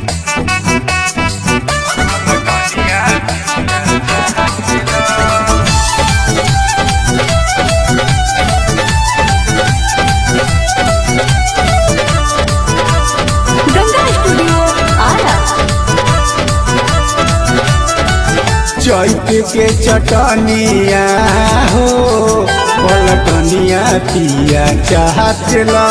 Ganga studio Ara चैत के चटनिया हो पलटनिया पिया चाहत ला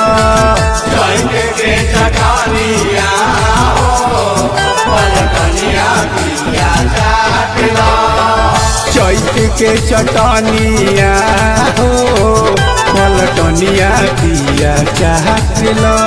चैत के चटनिया हो पलटनिया पिया चाहत ला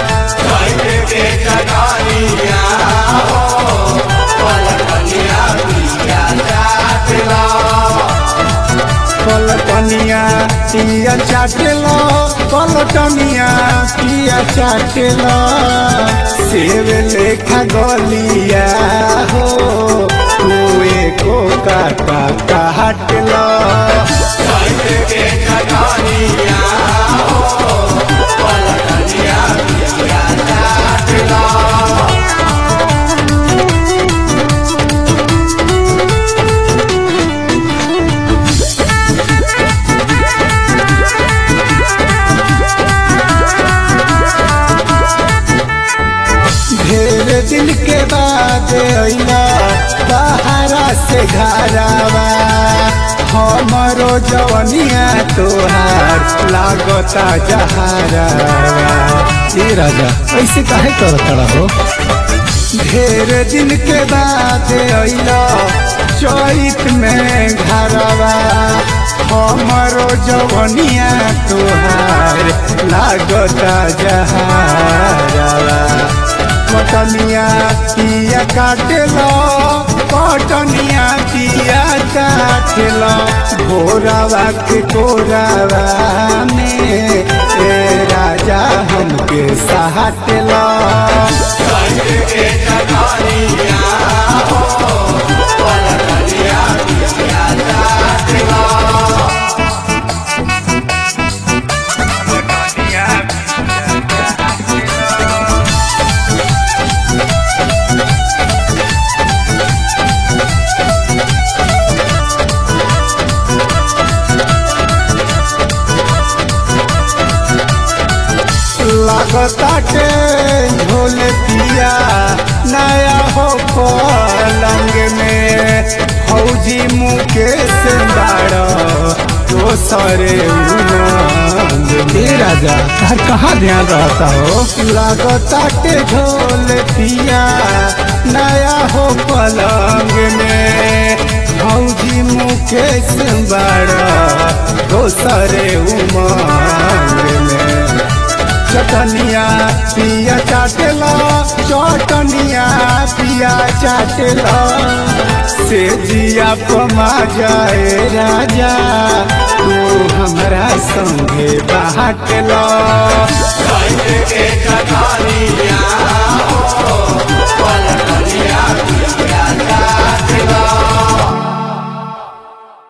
पलटनिया पिया चाटला पलटनिया पिया चाटला सेव लेखा गलिया हो कुए को काटा काटला ढेर दिन के बाद अइला बहारा से घरावा हमरो जवनिया तोहार लागता जहारावा ए राजा ऐसे काहे करत हो ढेर दिन के बाद अइला चैत में घरवा हमरो जवनिया तोहार लागता जहारावा कटनिया पिया काटेलो कटनिया पिया काटेलो भोरावा के कोरावा में ए राजा हमके सहाटेलो लगताटे झोल पिया नया हो पलंग में फौजी मुकेश बाड़ दोसरे उमंग में राजा तार कहाँ ध्यान रहता हो लगताटे झोल पिया नया हो पलंग में फौजी मुकेश बाड़ दोसरे उमंग में चटनिया पिया चाटेला चटनिया पिया चाटेला से जिया पमा जाए राजा तू हमरा संगे बाटला